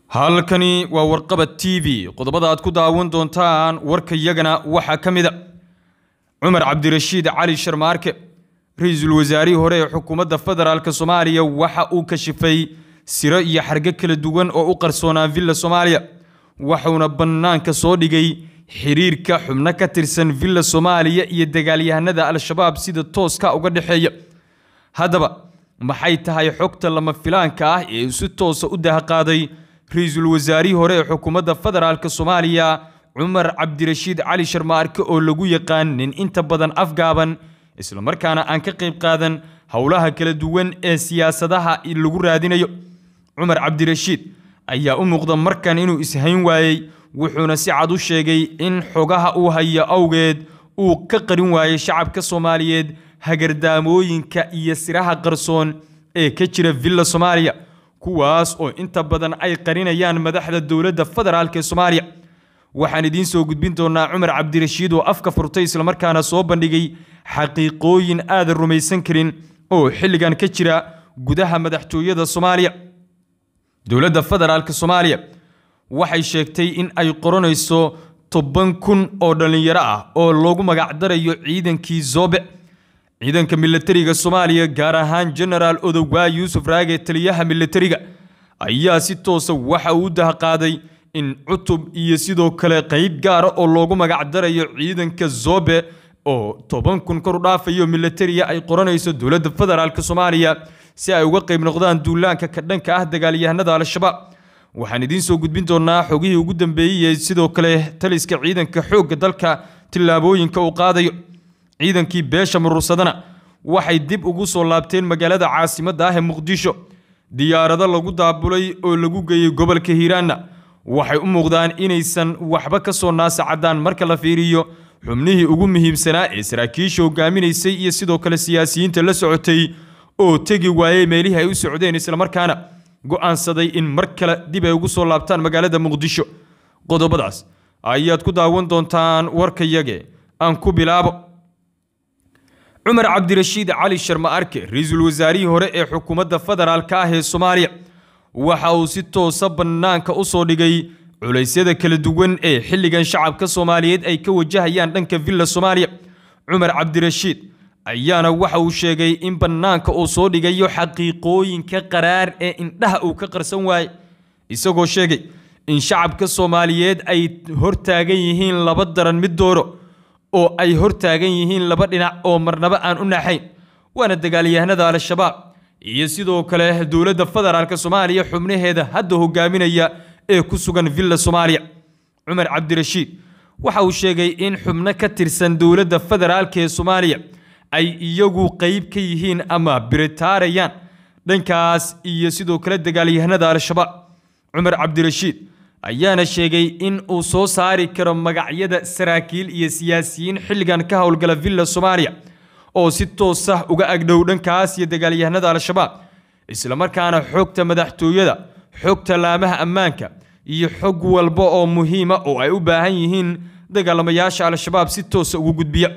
halkani waa warqabad t v qodobada aad ku daawan doontaan warkayagana waxaa ka mid a cumar cabdirashiid cali sharmaarke ra-iisul wasaarihii hore ee xukuumadda federaalk soomaaliya waxa uu kashifay siro iyo xargo kala duwan oo u qarsoonaa villa soomaaliya waxuuna bannaanka soo dhigay xiriirka xubno ka tirsan villa soomaaliya iyo dagaalyahanada al-shabaab sida tooska uga dhexeeya haddaba maxay tahay xogta lama filaanka ah ee uu si toosa u dahaqaaday ra-iisul wasaarihii hore ee xukuumadda federaalk soomaaliya cumar cabdirashiid cali sharmaarke oo lagu yaqaan nin inta badan afgaaban islamarkaana aan ka qayb qaadan howlaha kala duwan ee siyaasadaha lagu raadinayo cumar cabdirashiid ayaa u muuqda markan inuu ishayn waayey wuxuuna si cad u sheegay in xogaha uu hayo awgeed uu ka qarin waayey shacabka soomaaliyeed hagardaamooyinka iyo siraha qarsoon ee ka jira villa soomaaliya kuwaas oo inta badan ay qarinayaan madaxda dowladda federaalk ee soomaaliya waxaan idiin soo gudbin doonaa cumar cabdirashiid oo afka furtay islamarkaana soo bandhigay xaqiiqooyin aadan rumaysan karin oo xilligan ka jira gudaha madaxtooyada soomaaliya dowladda federaalk soomaaliya waxay sheegtay in ay qoranayso toban kun oo dhallinyaro ah oo loogu magacdarayo ciidankii zoobe ciidanka milatariga soomaaliya gaar ahaan genaraal odowaa yuusuf raage taliyaha milatariga ayaa si toosa waxa uu u dahaqaaday in cutub iyo sidoo kale qeyb gaara oo loogu magacdarayo ciidanka zobe oo toban kun kor u dhaafayo milatariya ay qoranayso dowladda federaalk soomaaliya si ay uga qeyb noqdaan duulaanka ka dhanka ah dagaalyahanada al-shabaab waxaan idiin soo gudbin doonaa xogihii ugu dambeeyey sidoo kale taliska ciidanka xoogga dalka tillaabooyinka uu qaadayo ciidankii beesha murursadana waxay dib ugu soo laabteen magaalada caasimadda ah ee muqdisho diyaarado lagu daabulay oo lagu geeyey gobolka hiiraanna waxay u muuqdaan inaysan waxba ka soo naasacadaan marka la fiiriyo xubnihii ugu muhiimsanaa ee saraakiisha hogaaminaysay iyo sidoo kale siyaasiyiinta la socotay oo tegi waayey meelihii ay u socdeen islamarkaana go'aansaday in mar kale dib ay ugu soo laabtaan magaalada muqdisho qodobadaas ayaad ku daawan doontaan warkayage aan ku bilaabo cumar cabdirashiid cali sharma arke ra-iisul wasaarihii hore ee xukuumadda federaalk ah ee soomaaliya waxa uu si toosa bannaanka u soo dhigay culaysyada kala duwan ee xilligan shacabka soomaaliyeed ay ka wajahayaan dhanka villa soomaaliya cumar cabdirashiid ayaana waxa uu sheegay in bannaanka uu soo dhigayo xaqiiqooyinka qaraar ee indhaha uu ka qarsan waaye isagoo sheegay in shacabka soomaaliyeed ay hortaagan yihiin laba daran mid dooro oo ay hortaagan yihiin laba dhinac oo marnaba aan u naxayn waana dagaalyahanada al-shabaab iyo sidoo kale dowladda federaalk soomaaliya xubnaheeda hadda hogaaminaya ee ku sugan villa soomaaliya cumar cabdirashiid waxa uu sheegay in xubno ka tirsan dowladda federaalk ee soomaaliya ay iyagu qeyb ka yihiin ama biritaarayaan dhankaas iyo sidoo kale dagaalyahanada al-shabaab cumar cabdirashiid ayaana sheegay in uu soo saari karo magacyada saraakiil iyo siyaasiyiin xilligan ka howlgala villa soomaaliya oo si toosa uga agdhow dhankaas iyo dagaalyahanada al-shabaab islamarkaana xogta madaxtooyada xogta laamaha ammaanka iyo xog walba oo muhiima oo ay u baahan yihiin dagaalamayaasha al-shabaab si toosa ugu gudbiya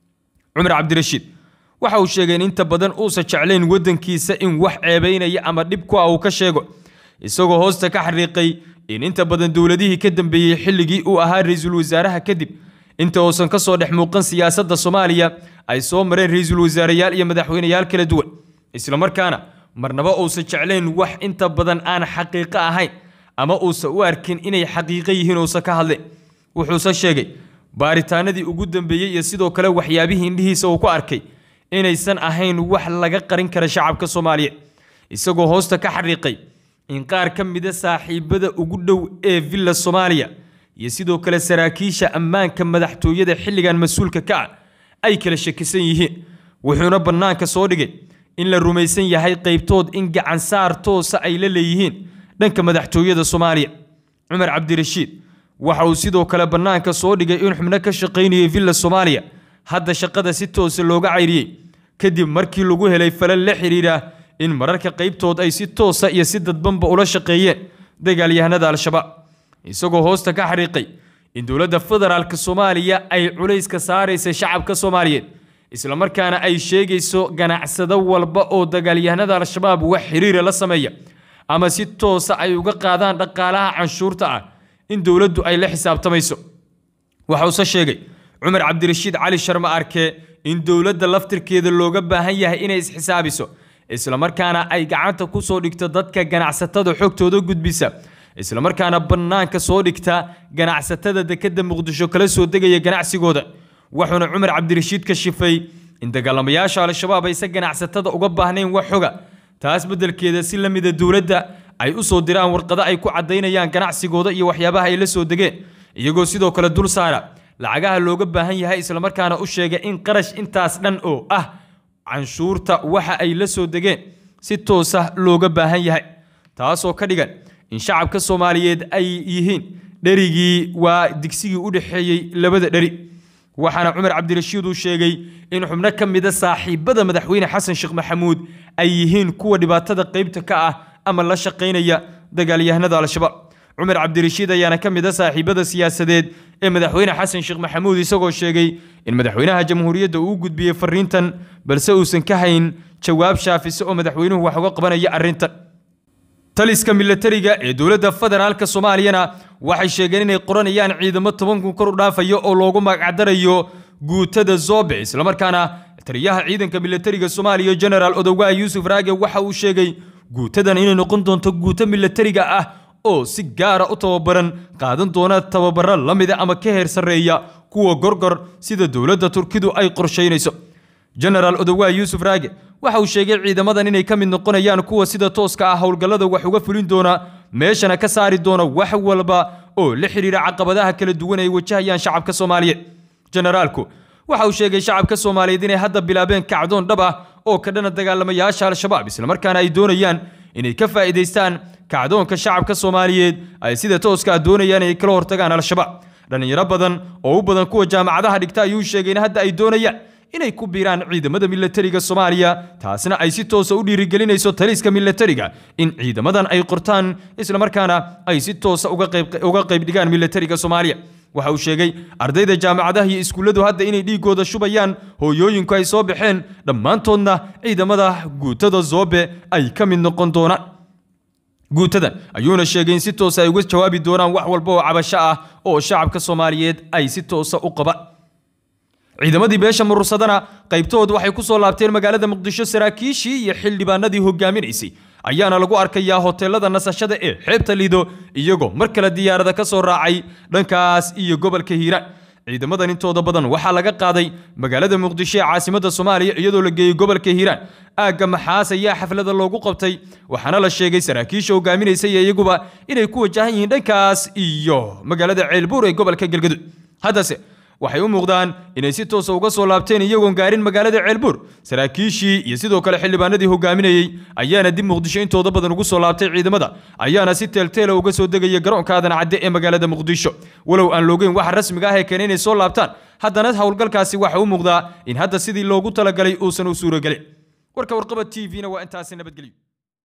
cumar cabdirashiid waxa uu sheegay in inta badan uusan jeclayn waddankiisa in wax ceebaynaya ama dhib ku ah uu ka sheego isagoo hoosta ka xariiqay in inta badan dowladihii ka dambeeyey xilligii uu ahaa ra-iisul wasaaraha kadib inta uusan ka soo dhex muuqan siyaasadda soomaaliya ay soo mareen ra-iisul wasaareyaal iyo madaxweyneyaal kala duwan islamarkaana marnaba uusan jeclayn wax inta badan aan xaqiiqo ahayn ama uusan u arkin inay xaqiiqo yihiin uusan ka hadleen wuxuuse sheegay baaritaanadii ugu dambeeyey iyo sidoo kale waxyaabihii indhihiisa uu ku arkay inaysan ahayn wax laga qarin kara shacabka soomaaliyeed isagoo hoosta ka xariiqay in qaar ka mida saaxiibada ugu dhow ee villa soomaaliya iyo sidoo kale saraakiisha ammaanka madaxtooyada xilligan mas-uulka ka ah ay kala shakisan yihiin wuxuuna bannaanka soo dhigay in la rumaysan yahay qaybtood in gacan saar toosa ay la leeyihiin dhanka madaxtooyada soomaaliya cumar cabdirashiid waxa uu sidoo kale bannaanka soo dhigay in xubno ka shaqaynayay villa soomaaliya hadda shaqada si toosa looga cayriyey kadib markii lagu helay falal la xidhiidha in mararka qaybtood ay si toosa iyo si dadbanba ula shaqeeyeen dagaalyahanada al-shabaab isagoo hoosta ka xariiqay in dowladda federaalk soomaaliya ay culayska saaraysa shacabka soomaaliyeed islamarkaana ay sheegayso ganacsado walba oo dagaalyahanada al-shabaab wax xiriira la sameeya ama si toosa ay uga qaadaan dhaqaalaha canshuurta ah in dowladdu ay la xisaabtamayso waxa uuse sheegay cumar cabdirashiid cali sharma arke in dowladda laftirkeeda looga baahan yahay inay isxisaabiso islamarkaana ay gacanta ku soo dhigto dadka ganacsatada xogtooda gudbisa islamarkaana bannaanka soo dhigta ganacsatada dekedda muqdisho kala soo degaya ganacsigooda wuxuuna cumar cabdirashiid ka shifay in dagaalamayaasha al-shabaab ayse ganacsatada uga baahnayn wax xoga taas beddelkeeda si la mida dowladda ay u soo diraan warqado ay ku caddaynayaan ganacsigooda iyo waxyaabaha ay la soo degeen iyagoo sidoo kale dul saara lacagaha looga baahan yahay islamarkaana u sheega in qarash intaas dhan oo ah canshuurta waxa ay la soo degeen si toosa looga baahan yahay taasoo ka dhigan in shacabka soomaaliyeed ay yihiin dherigii waa digsigii u dhexeeyey labada dheri waxaana cumar cabdirashiid uu sheegay in xubno ka mida saaxiibada madaxweyne xasan sheekh maxamuud ay yihiin kuwa dhibaatada qaybta ka ah ama la shaqaynaya dagaalyahanada al-shabaab cumar cabdirashiid ayaana ka mid a saaxiibada siyaasadeed ee madaxweyne xasan sheekh maxamuud isagoo sheegay in madaxweynaha jamhuuriyadda uu gudbiyey fariintan balse uusan ka hayn jawaab shaafise oo madaxweynuhu wax uga qabanaya arrintan taliska milatariga ee dowladda federaalka soomaaliyana waxay sheegeen inay qoranayaan ciidamo toban kun kor u dhaafayo oo loogu magacdarayo guutada zobe islamarkaana taliyaha ciidanka milatariga soomaaliya genaraal odowgaa yuusuf raage waxa uu sheegay guutadan inay noqon doonto guuto milatariga ah oo si gaara u tababaran qaadan doona tababaro la mida ama ka heer sarreeya kuwa gorgor sida dowladda turkidu ay qorshaynayso genaraal odowaa yuusuf raage waxa uu sheegay ciidamadan inay ka mid noqonayaan kuwa sida tooska ah howlgallada wax uga fulin doona meeshana ka saari doona wax walba oo la xidhiira caqabadaha kala duwan ay wajahayaan shacabka soomaaliyeed generaalku waxa uu sheegay shacabka soomaaliyeed inay hadda bilaabeen kacdoon dhab ah oo ka dhana dagaalamayaasha al-shabaab islamarkaana ay doonayaan inay ka faa'iidaystaan kacdoonka shacabka soomaaliyeed ay sida tooska ah doonayaan inay kala hortagaan al-shabaab dhallinyaro badan oo u badan kuwa jaamacadaha dhigta ayuu sheegay in hadda ay doonayaan inay ku biiraan ciidamada milatariga soomaaliya taasna ay si toosa u dhiirigelinayso taliska milatariga in ciidamadan ay qortaan islamarkaana ay si toosa uga qayb dhigaan milatariga soomaaliya waxa uu sheegay ardayda jaamacadaha iyo iskuulladu hadda inay dhiigooda shubayaan hooyooyinku ay soo baxeen dhammaantoodna ciidamada guutada zoobe ay ka mid noqon doonaan guutadan ayuuna sheegay in si toosa ay uga jawaabi doonaan wax walba oo cabasho ah oo shacabka soomaaliyeed ay si toosa u qabaan ciidamadii beesha murursadana qaybtoodu waxay ku soo laabteen magaalada muqdisho saraakiishii iyo xildhibaanadii hogaaminaysay ayaana lagu arkayaa hoteelada nasashada ee xeebta lido iyagoo mar kale diyaarada ka soo raacay dhankaas iyo gobolka hiiraan ciidamadan intooda badan waxaa laga qaaday magaalada muqdisho ee caasimadda soomaaliya iyadoo la geeyey gobolka hiiraan aagga maxaas ayaa xaflada loogu qabtay waxaana la sheegay saraakiisha hogaaminaysa iyo iyaguba inay ku wajahan yihiin dhankaas iyo magaalada ceelbuur ee gobolka galgaduud haddase waxay u muuqdaan inay si toosa uga soo laabteen iyagoon gaarin magaalada ceelbuur saraakiishii iyo sidoo kale xildhibaanadii hogaaminayey ayaana dib muqdisho intooda badan ugu soo laabtay ciidamada ayaana si teelteela uga soo degaya garoonka aadan cadde ee magaalada muqdisho walow aan loogeyn waxa rasmiga ah ee keena inay soo laabtaan haddana howlgalkaasi waxa u muuqdaa in hadda sidii loogu talagalay uusan u suuragelin warka warqaba t v-na waa intaasi nabadgelyo